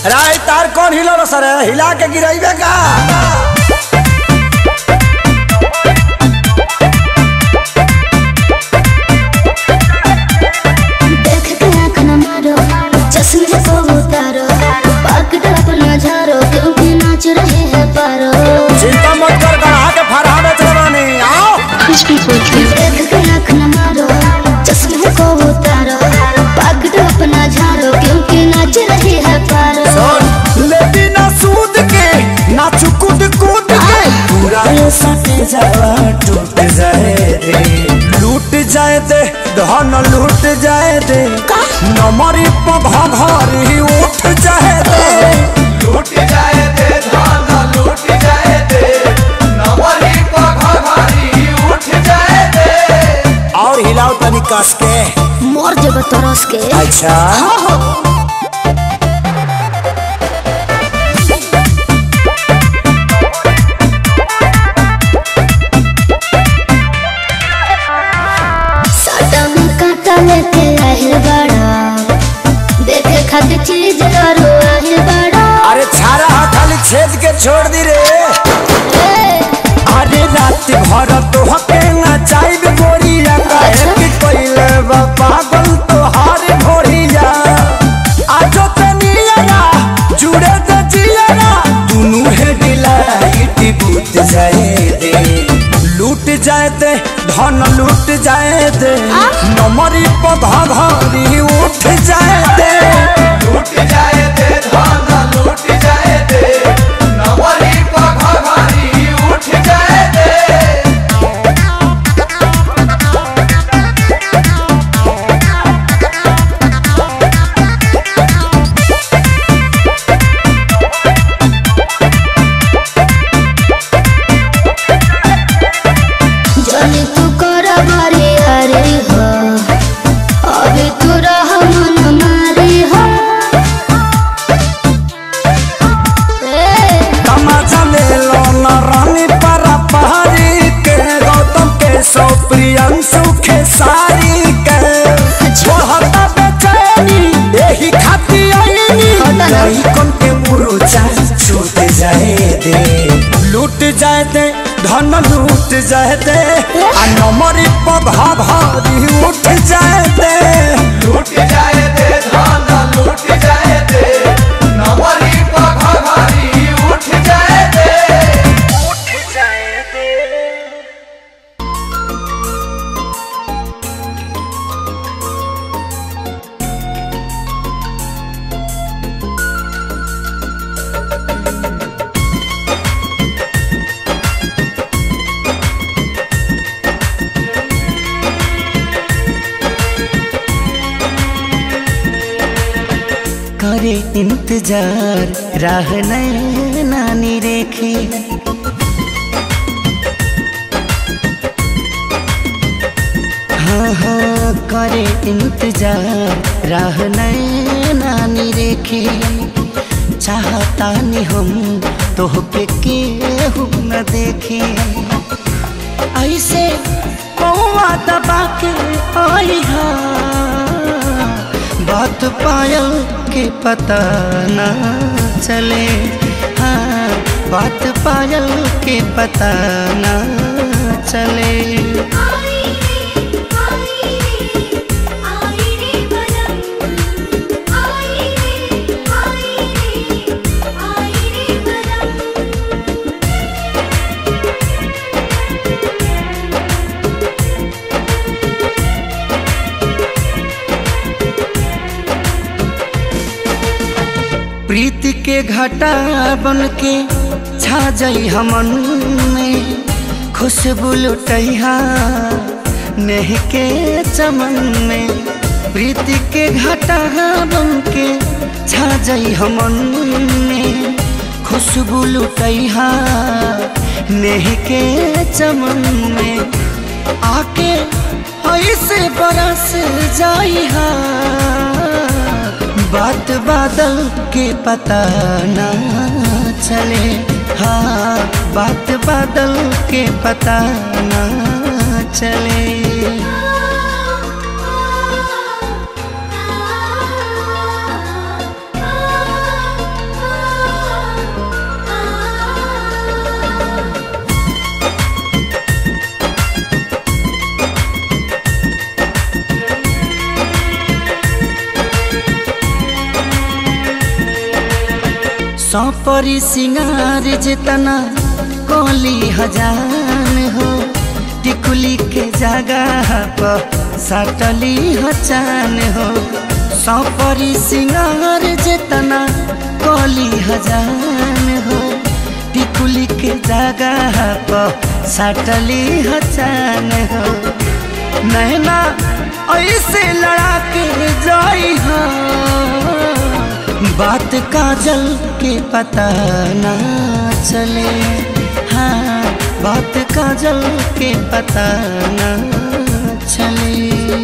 राय तार कौन हिलो सर हिला के गिराइबे का देख के आँख न मारो चश्मे को उतारो पकड़ अपना झारो क्योंकि नाच रहे हैं पारो चिंता मत कर गढ़ा के फरहा बेच रवानी आओ कुछ भी देख के आँख न मारो चश्मे को उतारो पकड़ अपना झारो क्योंकि नाच रहे हैं पारो सुन ले बिना सूद के नाच कूद कूद के पूरा ये सटे जावा टूट जाए दे लूट जाए दे धन लूट जाए दे नमरी पघा घर ही उठ जाए दे लूट जाए दे धान लूट जाए दे नवरी पघारी उठ जाए दे और हिलाओ तनी कस के मोर जब तरस के अच्छा साटा में काटा लेके आहिल बड़ा देखे खातिर चीज करो आहिल बड़ा अरे छारा हा खाली छेद के छोड़ दी रे अरे रात भर तो हके ना चाइब गोरिया काहे कि कोइले बा पागल तो हार भोरिया आजो तनिया जुड़े त जिया दुनु है डिलाइट बूत जाए दे लूट जाए दे धन लूट जाए दे नमरी पधा घरी उठ जाए दे लूट जाए दे धान लूट जाए दे नवरी पघारी उठ जाए दे जनी तू कर मारे हरे हो अभी तू रह मन मारे हो ए, तमाचा ले लो न रानी परा पहाड़ी के गौतम के सौ प्रियंशु के सारी के छोहता बेचैनी यही खाती आईनी नहीं कौन के मुरुचा छूट जाए दे लूट जाए दे धन लूट जाए दे आ नमरी पधा भारी उठ जाए दे लूट जाए दे धान लूट जाए दे नवरी पघारी उठ जाए दे करे इंतजार राह नानी रेखे हाँ हाँ करे इंतजार राह नानी रेखे चाहता नहीं हम तो के केहू न देखे ऐसे कौआ दबा के आई हा बात पायल के पता न चले हाँ बात पायल के पता न चले प्रीति के घटा बन के छा जाई हमन में खुशबू लुटैहा नेह के चमन में प्रीति के घटा बन के छा जाई हमन में खुशबू लुटैहा नेह के चमन में आके ऐसे बरस जाई हा बात बादल के पता ना चले हाँ बात बादल के पता ना चले आ सौपरी सिंगार जितना कोली हजान हो टिकुली के जगह पर सटली हचान हो सौपरी सिंगार जितना कोली हजान हो टिकुली के जगह पर सटली हचान हो नैना ऐसे लड़ा के जाई हो बात काजल के पता ना चले हाँ बात काजल के पता ना चले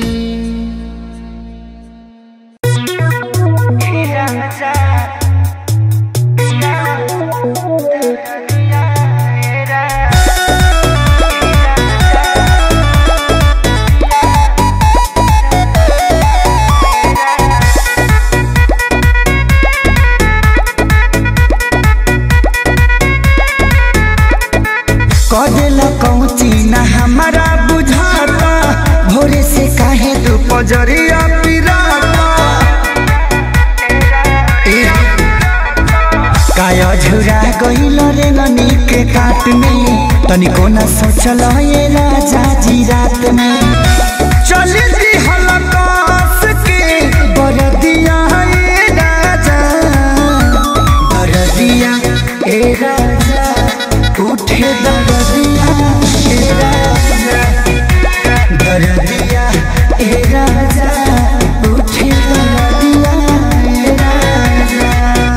कदेला कौची ना हमारा बुझाता भोरे से काहे तू पजरिया पिराता ए, काया झुरा गइल रे ननी के काट में तनिको न सोचल ये राजा जी रात में चली दी हलकास के बरदिया ए राजा बरदिया ए राजा उठे दरदिया ए राजा दरदिया ए राजा उठे दरदिया ए राजा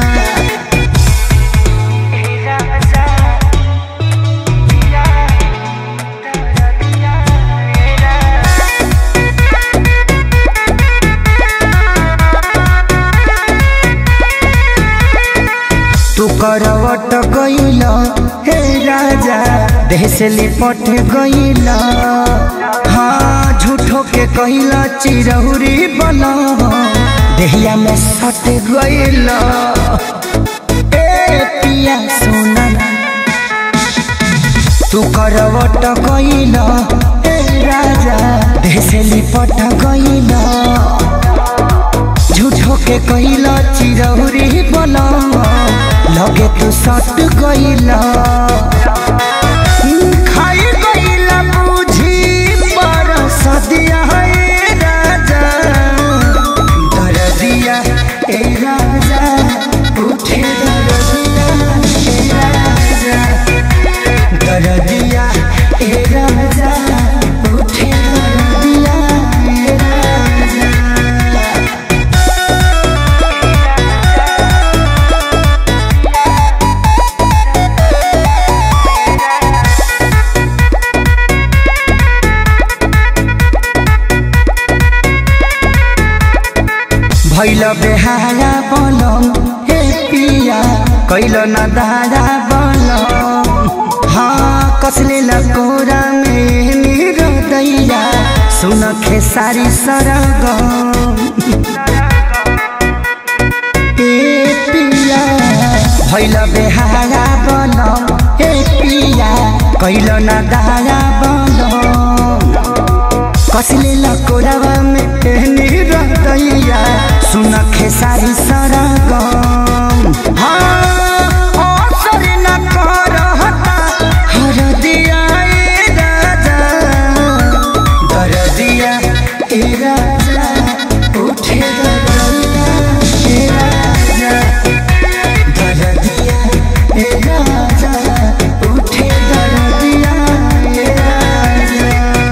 तू करवट गइल हे राजा देह से लिपट गइल हाँ झूठो के कइल चिरहुरी बन देहिया में सट गइल ए पिया सोना तू करवट गइल हे राजा देह से लिपट गइल झूठो के कइला चिरौरी बना लगे तू सट गइला खाई गइला बुझी पर सदिया है राजा दरदिया ए राजा उठे दरदिया ए राजा दरदिया ए राजा उठे दरदिया ए राजा भैल बेहारा बनम हे पिया कैल न दारा बनम हाँ कसले लकोरा में मेरो दैया सुन खेसारी सरगम ए पिया भैल बेहारा बनम हे पिया कैल न दारा बनम कसले लकोरावा में पहनी रहतैया सुन खेसारी सरगम हाँ असर न करहता हरदिया ए राजा दरदिया ए राजा उठे दरदिया ए राजा दरदिया ए राजा उठे दरदिया ए राजा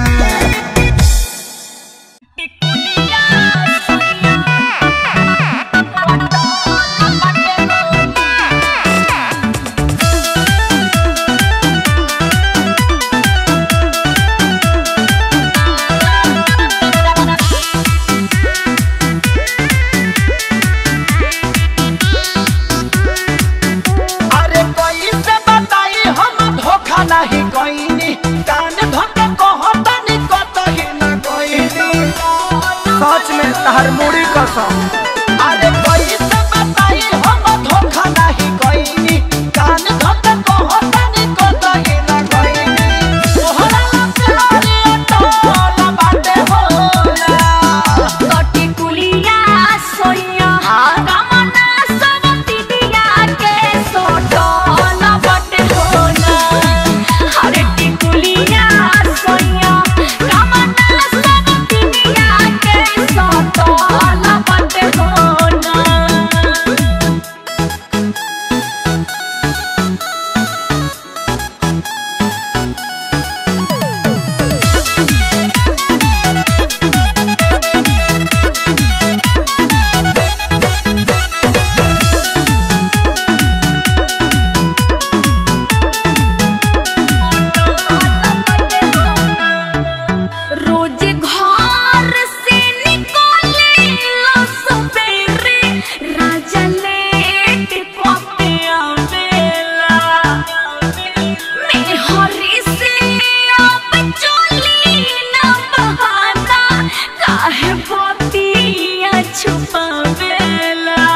अरे कोई से बताई हम धोखा नहीं कोईनी कान धोके कहतनी कतही न कोईनी सच में तहर मुड़ी कसम अरे कोई से बताई हम धोखा नहीं कोईनी कान धोके कहतनी कतही न कोईनी तोहरा प्यारी टोला बाटे होला कटी कुलिया सोइया कामना सवती दिया के भावेला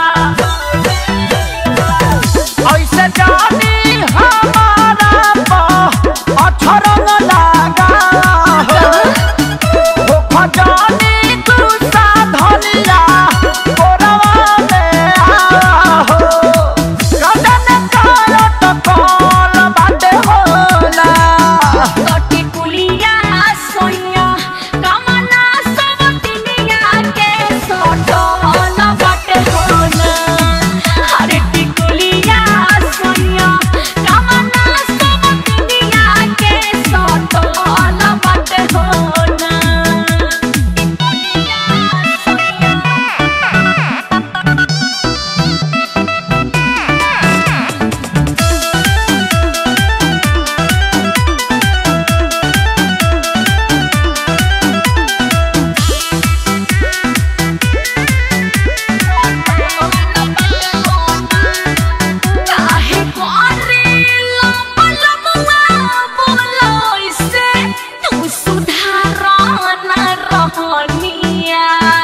ऐसे जानी हमारा पा अठरंग लागा हो हो खजानी गुस्सा धनिया कोरवा में आ हो कदन कालत कौन बाटे होला कटी कुलिया सोनिया कमना सब दुनिया के सोटो न बटे होना हरे टिकुलिया सोनिया कमना सब दुनिया के सोटो न बटे होना काहे करे लंबा लंबा बोलो इसे तू सुधार न रहनिया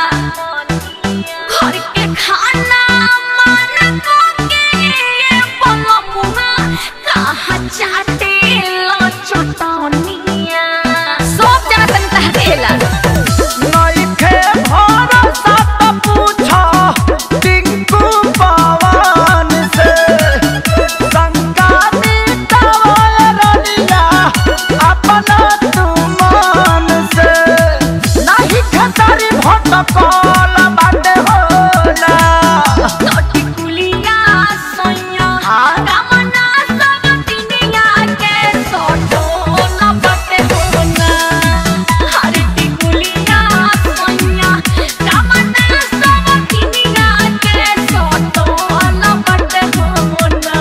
घर के खाना मन को के ये पलमुआ कहाँ चाटे लो चटनिया सब जना तन तहरेला नइखे भरोसा त पूछा टिंकू पवन से शंका मिटावल रनिया अपना तू मन से नाही खतरी भटकल बाटे होला कटी कुलिया सोनिया कमना सब दुनिया के सोटो न बटे होना हरे टिकुलिया सोनिया कमना सब दुनिया के सोटो न बटे होना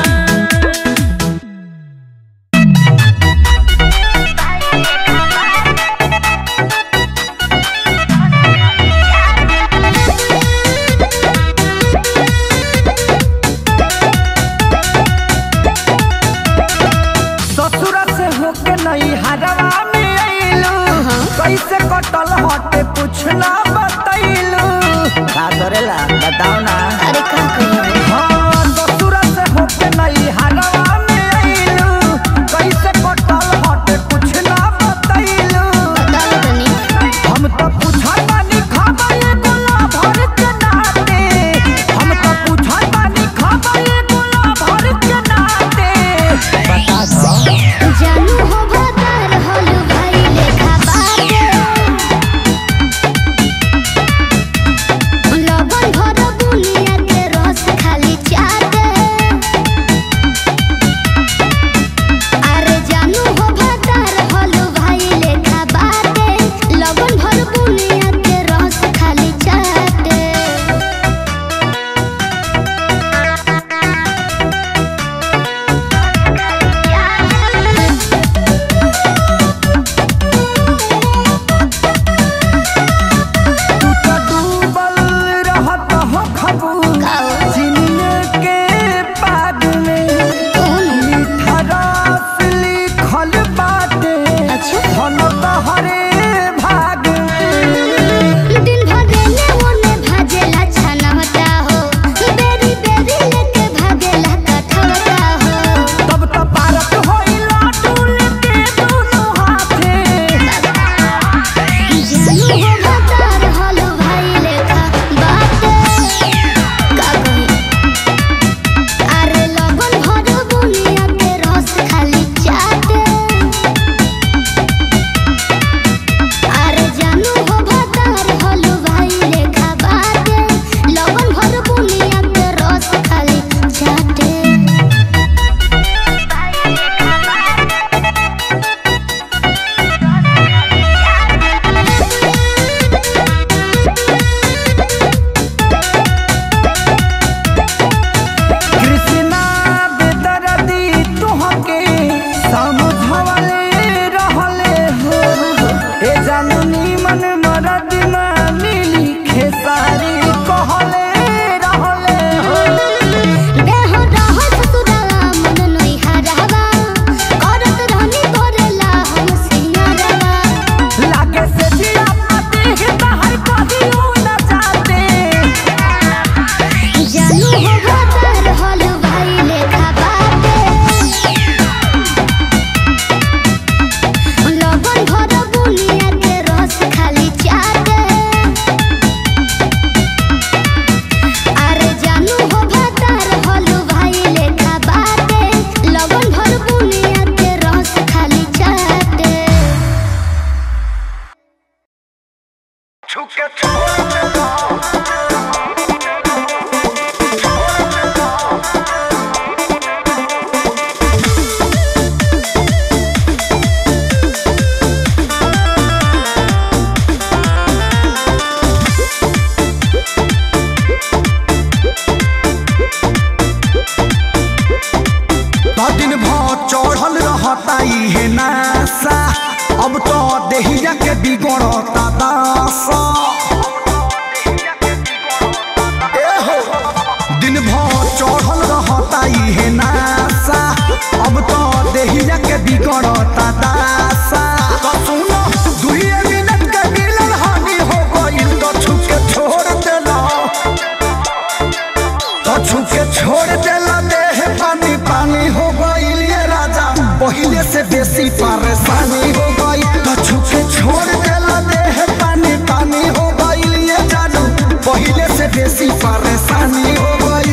ससुर से होके नहीं हरवा में आइलू कैसे कटल हटे पूछना बतैलू का करेला बताओ ना अरे का कहिए हाँ ससुर से होके नहीं हरवा में आइलू कैसे कटल हटे पूछना बतैलू बता दो तनी हम तो पूछा बानी खबर गुला भर के नाते हम तो पूछा बानी खबर गुला भर के नाते बता दो जानू हो भदर होलू भाई लेखा बाटे लबन भर दुनिया के रस खाली चाटे अरे जानू हो भदर होलू भाई लेखा बाटे लबन भर दुनिया के रस खाली चाटे तू तो डूबल रहत हो खबू चिनिए के पाग में मीठा रस लिखल बाटे अच्छा। धन तहरे भाग में दिन भर रेने ओने भाजेला छनवटा हो बेरी बेरी लेके भागेला कठवटा हो तब तो पारत होइला डुल के दोनों हाथे जानू हो भतार होलो भाई लेखा बाटे का ए हो दिन भर चढ़ल रहता इहे नासा अब तो देहिया के बिगड़ता दासा तो सुनो दुइये मिनट के मिलन हानि हो गइल तो छुके छोड़ देला तो छुके छोड़ देला देह पानी पानी हो गइल ये राजा पहिले से बेसी परेशानी हो गई तो छुके छोड़ देला देह पानी पानी हो गइल ये जानू पहिले से बेसी परेशानी हो गई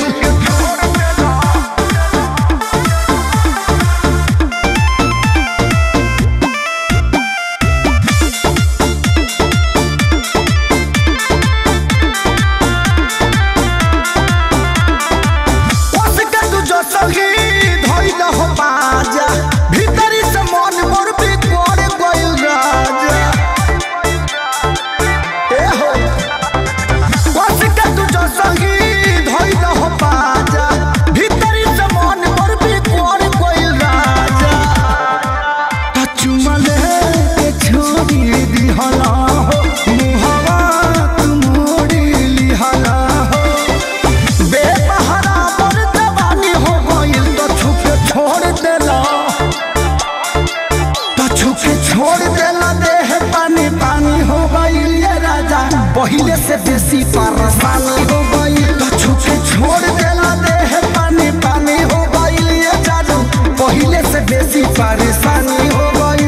उसके तू जो सही धइल हो बाजा भीतरी से मन मोर भी कोड़ गइल राजा ए हो उसके तू जो सही धइल हो बाजा भीतरी से मन मोर भी कोड़ गइल राजा त चुमले के छोड़ी दिहला हो मुहवा तू मोड़ी लिहला हो बेसहारा पर जवानी हो गइल तो छुपे छोड़ देला तो छुपे छोड़ देला देह पानी पानी हो गइल ये राजा पहिले से बेसी परेशानी हो गइल तो छुपे छोड़ देला देह पानी पानी हो गइल ये जादू पहिले से बेसी परेशानी हो गइल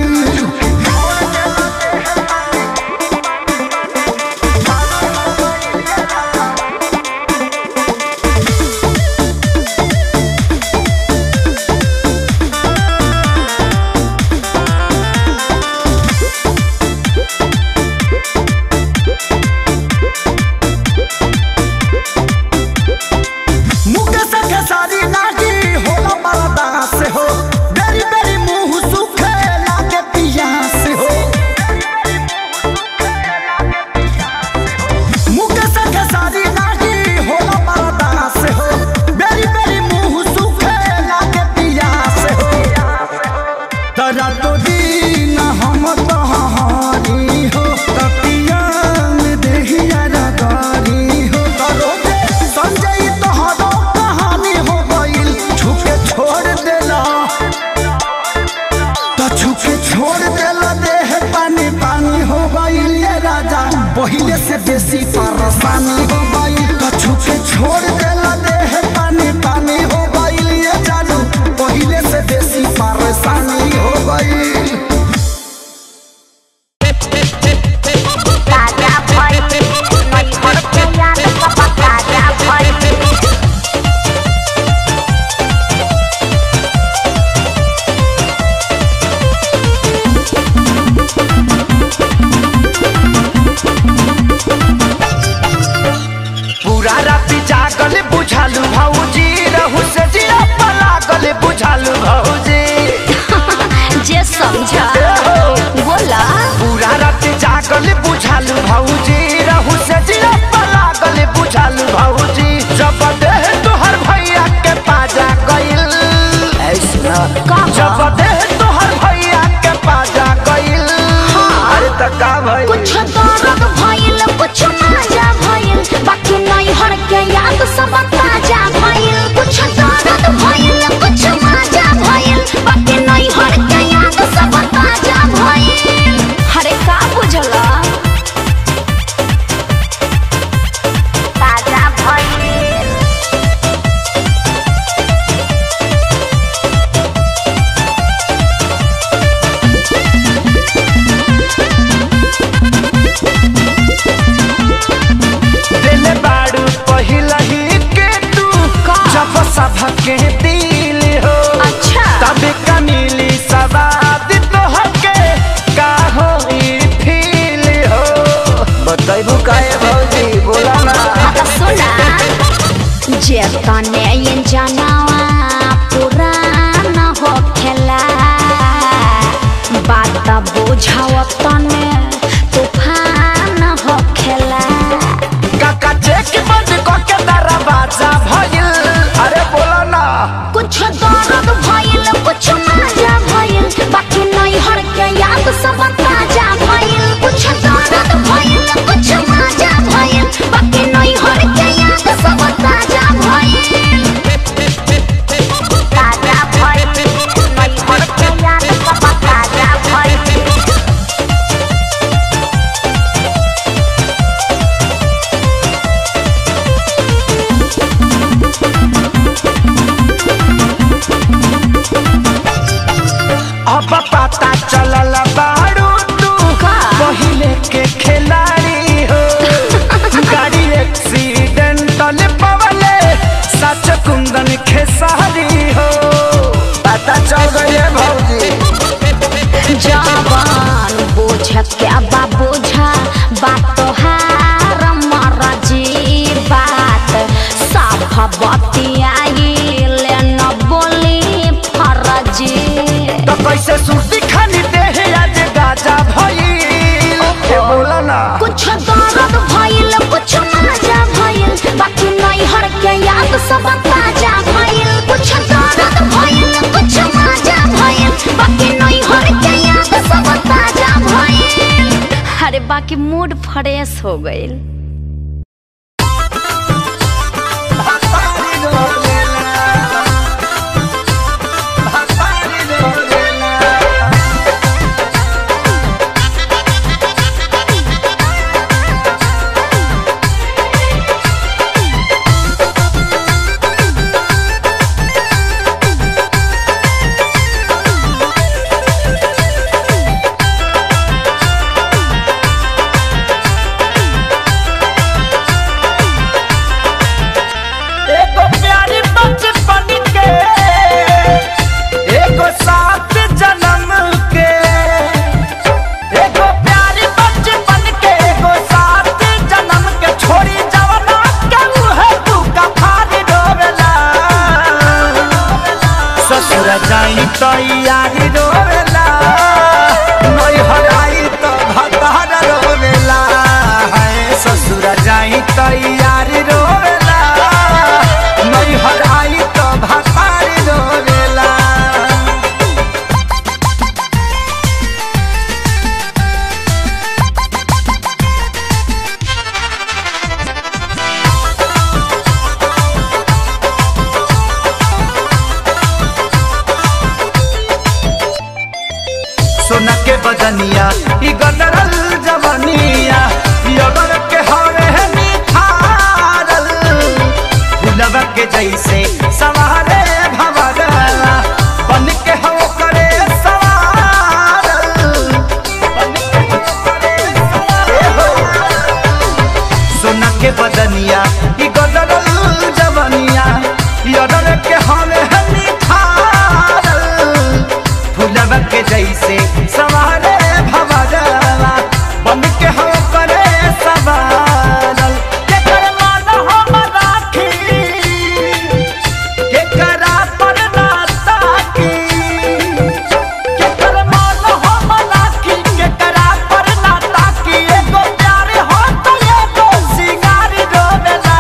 मुके से खेसारी नागी होला मरदा से हो बेरी बेरी मुंह सुखे लागे पिया से हो मुके से खेसारी नागी होला मरदा से हो बेरी बेरी मुंह सुखे लागे पिया से हो तरा तो दीन हम तहारी हो तपिया में देहिया रगारी हो तरो दे संजय तोहरो कहानी हो गइल छुके छोड़ देला तो छुके छोड़ देला देह पानी पानी हो गइल ये राजा पहिले से बेसी परेशानी हो गइल तो छुके छोड़ देला देह पानी पानी हो गइल ये जानू पहिले से बेसी परेशानी हो गइल ताजा भइल नई हर के याद सब ताजा भइल पूरा राति जागल बुझालू भौजी रहू से जिया पलागल बुझालू भौजी जे समझा बोला पूरा राति जागल बुझालू भौजी रहू से जिया पलागल बुझालू भौजी जब देह तोहर भैया के पाजा गइल ऐसना का जब देह तोहर भैया के पाजा गइल अरे त का भइल कुछ दर्द भइल कुछ मजा भइल बाकी नहीं हर के याद सब ताजा भइल कुछ दर्द भइल कुछ मजा भइल बाकी नहीं हर के याद सब ताजा भइल हरे का बुझला ताजा भइल दिल बाड़ू पहिला ही के तू का? जब सभ के दिल हो अच्छा तब का मिली सवाद तो हके का हो ई फील हो बताइबू काहे भौजी बोला ना आता सुना जे तने ये जनावा पुराना हो खेला बात बुझाव तने तूफान हो खेला काका चेक बंद क के दरवाजा भइल अरे बोला ना कुछ दर्द भइल कुछ मजा भइल बाकी नहीं हर के याद सब ताजा भइल कुछ दर्द भइल कुछ मजा भइल बाकी नहीं हर के याद सच कुंदन खेसारी हो पता चल गई है भौजी जवान बोझ क्या बा बोझा बात तो हार मरजी बात साफ बतियाइले न बोली फरजी तो कैसे सुर्ती खानी देह आज गाजा भइल ए बोला ना कुछ दर्द भइल कुछ मजा भइल बाकी नहीं हर के याद सब ताजा भइल कुछ दर्द भइल कुछ मजा भइल बाकी नहीं हर के याद सब ताजा भइल अरे बाकी मूड फ्रेश हो गइल एगो प्यारी बचपन के एगो सात जन्म के एगो प्यारी बचपन के एगो सात जन्म के छोड़ी जवना के मुहे तू कफारी डोबेला ससुर जाई तो यारी डोबेला नई हराई तो भतार रोवेला है ससुर जाई तो यारी रोवेला नई हराई तो भतार रोवेला सोना के बदनिया ई गदरल जवनिया ई अगर के हरे निखारल फुलवा के जैसे सवारे भवरला बन के हो करे सवारल बन के हो करे सवारल। सोना के बदनिया ई गदरल जवनिया ई अगर के हरे निखारल फुलवा के जैसे सवारे भवरवा बन के हो करे सवारल के कर मान हम राखी के करा पर ना ताकी के कर मान हम राखी के करा पर ना ताकी एगो प्यार हो तो एगो सिंगार रोवेला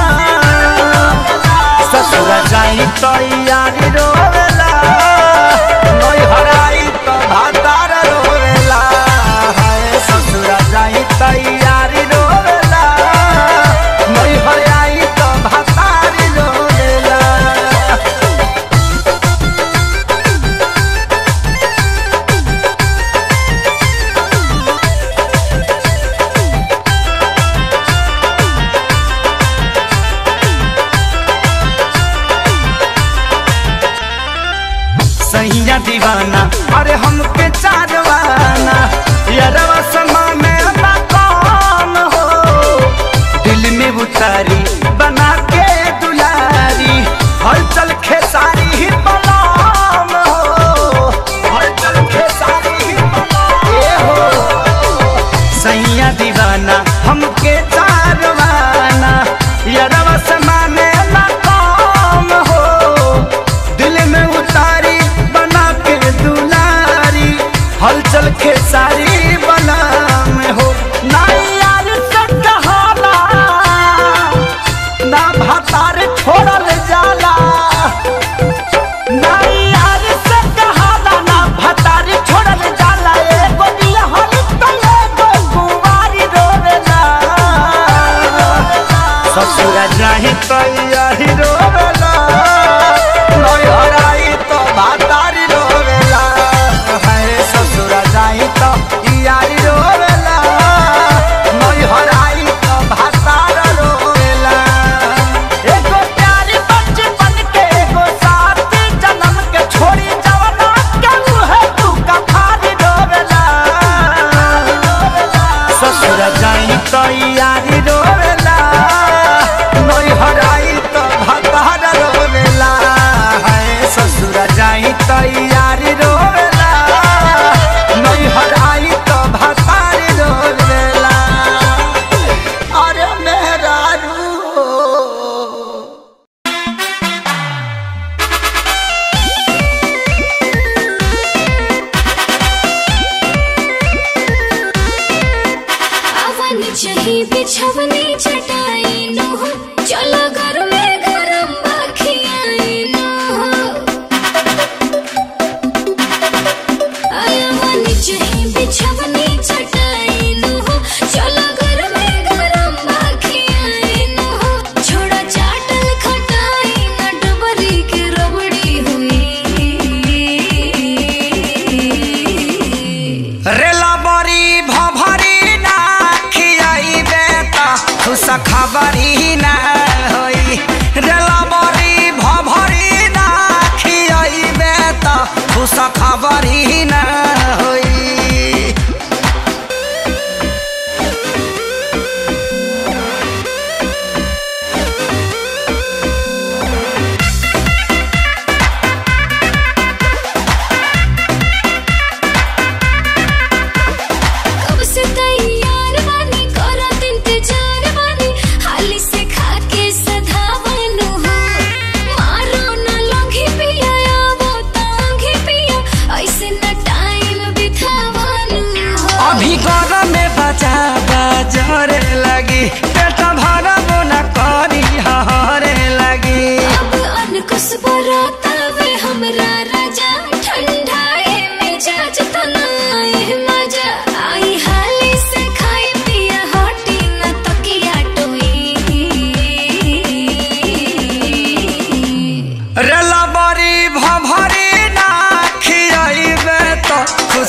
ससुर जाई तो यारी रोवेला नई हराई तो भातार रोवेला हाय ससुर जाई तो यारी रोवेला नई हराई तो भातार रोवेला सैया दीवाना अरे हमके चारवाना यारवा समा में ना कौन हो दिल में उतारी बना के दुलारी हलचल खेसारी ही बलाम हो हलचल खेसारी ही बलाम ए हो सैया दीवाना हमके चारवाना यारवा समा में ना कौन हो दिल में उतारी बना के दुलारी हलचल खेसारी बना में हो ना यार से कहाला ना भातार छोड़ल जाला ना यार से कहाला ना भातार छोड़ल जाला एगो बियाहल त एगो कुंवारी रोवेला ससुर जाहि तो यही रोवेला नई हराई तो भातारी रोवेला है ससुर जाहि तो यारी रोवेला नई हराई तो भातार रोवेला एगो प्यारी बचपन के एगो साथ जन्म के छोड़ी जवना के मुहे तू कफारी रोवेला ससुर जाई तो यारी रोवेला नई हराई तो भतार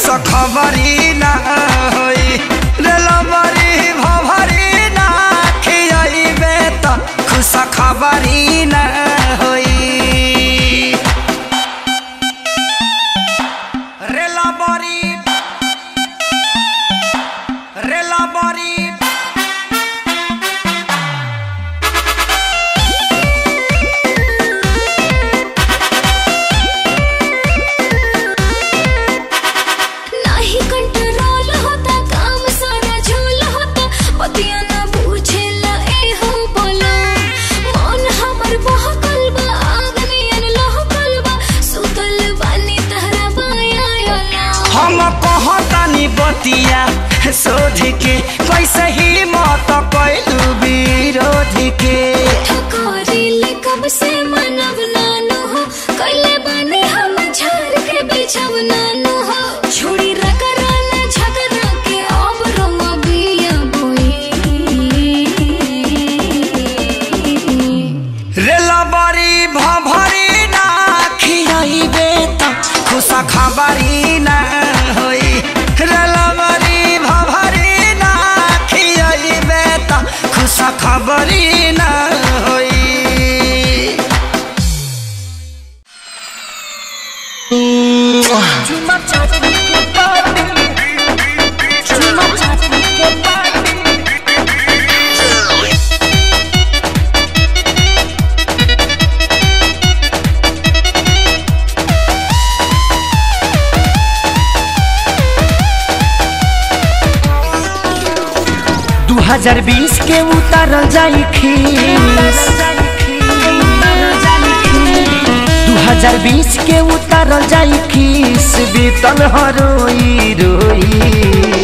खुश खबरी ना होई रेलबरी भभरी ना खियाइबे त खुश खबरी ना होई रेलबरी रेलबरी नाही कंट्रोल होता काम सारा झोल होता पतिया ना पूछेला ए हो बोला मन हमर बहकल बा आग नियन लहकल बा सुतल बानी तहरा बाया योला हम कहतानी बतिया शोध के कैसे ही मत कैलू विरोध के ठकोरीले कब से मनब नानु हो कैले बानी हम झार के बिछब नानु हो छोड़ी रगराना झगड़ा के अब रंग बिया बोई रेलबरी भभरी ना खियाइबे त खुश खबरी ना होई रेलबरी भभरी ना खियाइबे त खुश खबरी ना होई दू हजार बीस के उतारल जाई खीस दू हजार बीस के उतारल जाई खीस बीतल हरोई रोई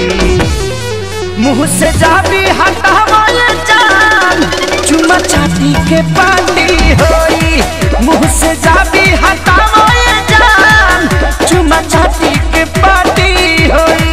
मुँह से जाबी हटावल जान चुमा चाटी के पानी होई मुँह से जाबी हटावल जान चुमा चाटी के पानी होई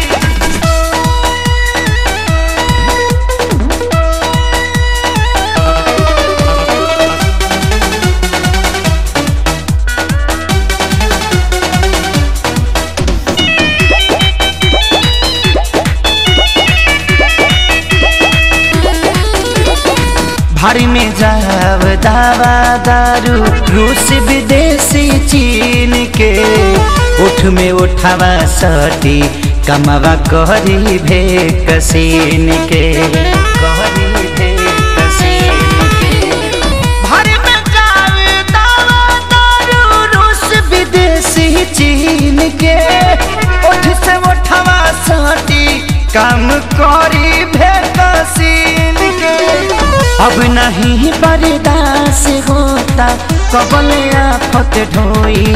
भारी में जाव दावा दारू रूस विदेशी चीन के उठ में उठावा सटी कमावा कहरी भे कसीन के कहरी भे कसीन के भारी में जाव दावा दारू रूस विदेशी चीन के उठ से उठावा सटी काम करी भे कसीन के अब नहीं बर्दाश्त होता कबल आफत ढोई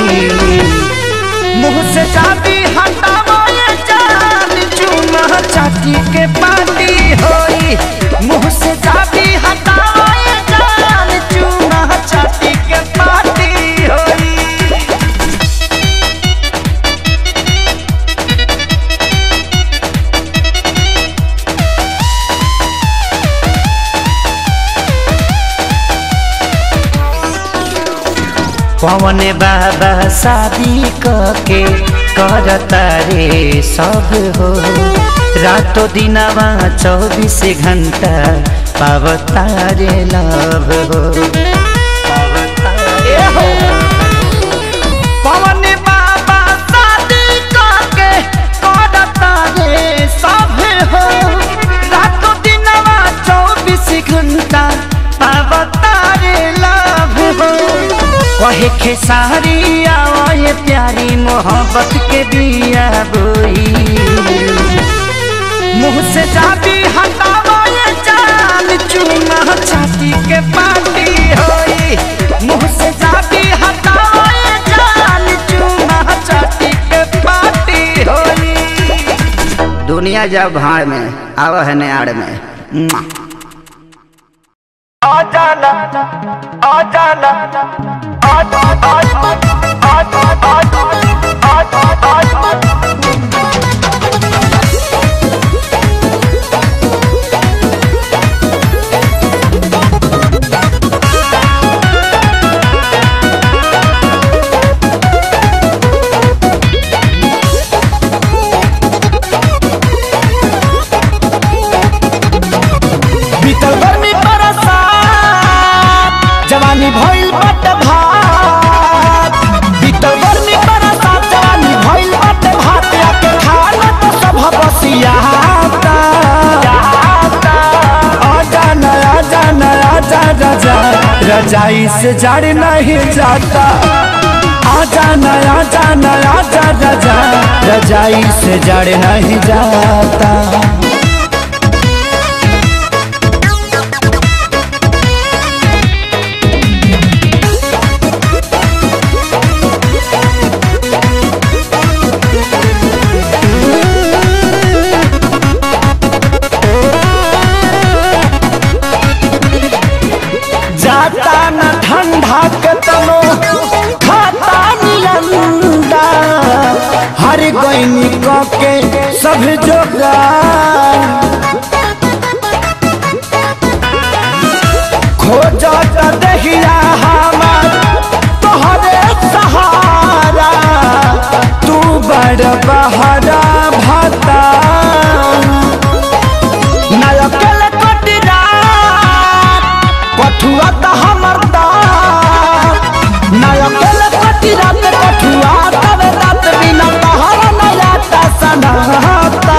मुँह से चाबी हटावल जान चूना चाटी के पानी होई मुँह से चाबी हटावल जान चूना चाटी के पानी होई पवन बाबा शादी के करता रे सब हो रातो दिनवा चौबीस घंटा पावता रे लव हो ए हो। पवन बाबा शादी के करता रे सब हो रातो दिनवा चौबीस घंटा पावता रे लव हो कहे खेसारी आए प्यारी मोहब्बत के बिया बोई मुँह से जाबी हटावे जान चूना छाती के पार्टी होई मुँह से जाबी हटावे जान चूना छाती के पार्टी होई दुनिया जब भाड़ में आव है नाड़ में मुआ। आ जाना आ जाना आ जा आ जा आ जा आ जा आ जा आ जा राजा रजाई से जड़ नहीं जाता आजा न आजा न आजा राजा रजाई से जड़ नहीं जाता जाता न ठंडा के तनो खाता निलंदा हर गईनी के सब जोगार खोजत दहिया हमार तोहरे सहारा तू बड़ बहरा भता नायकल कटिरात कठुआ त हमर दात नायकल कटिरात कठुआ तबे रात बिना तहरा नयाता सनाता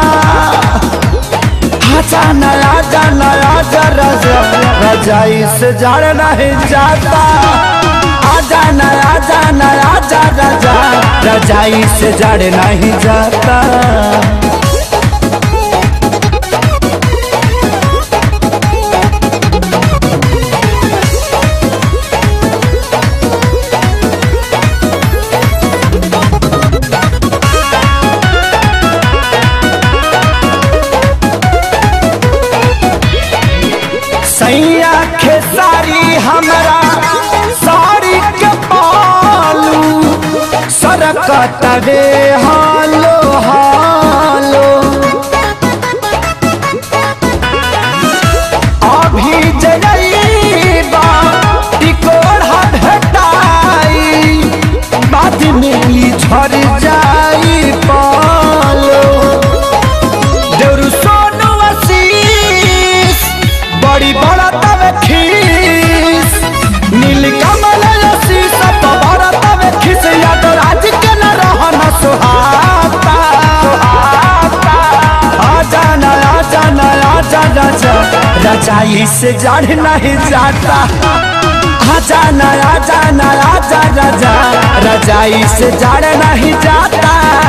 आजा नया जा नया जा रजा रजाई से जड़ नहीं जाता आजा नया जा नया जा रजा रजाई से जड़ नहीं जाता सैया खेसारी हमरा साड़ी के पालू सरकत रे हालो हालो अभी जइबा टिकोड़ा भेटाई बाद में ई झड़ जाई पालो देउरू सोनू आशीष बड़ी बड़ा तवे खीस नील कमल आशीष सब बड़ा तवे खीस याद राज के न रहन सुहाता सुहाता आजा न आजा न आजा राजा रजाई से जड़ नहीं जाता आजा न आजा न आजा राजा रजाई से जड़ नहीं जाता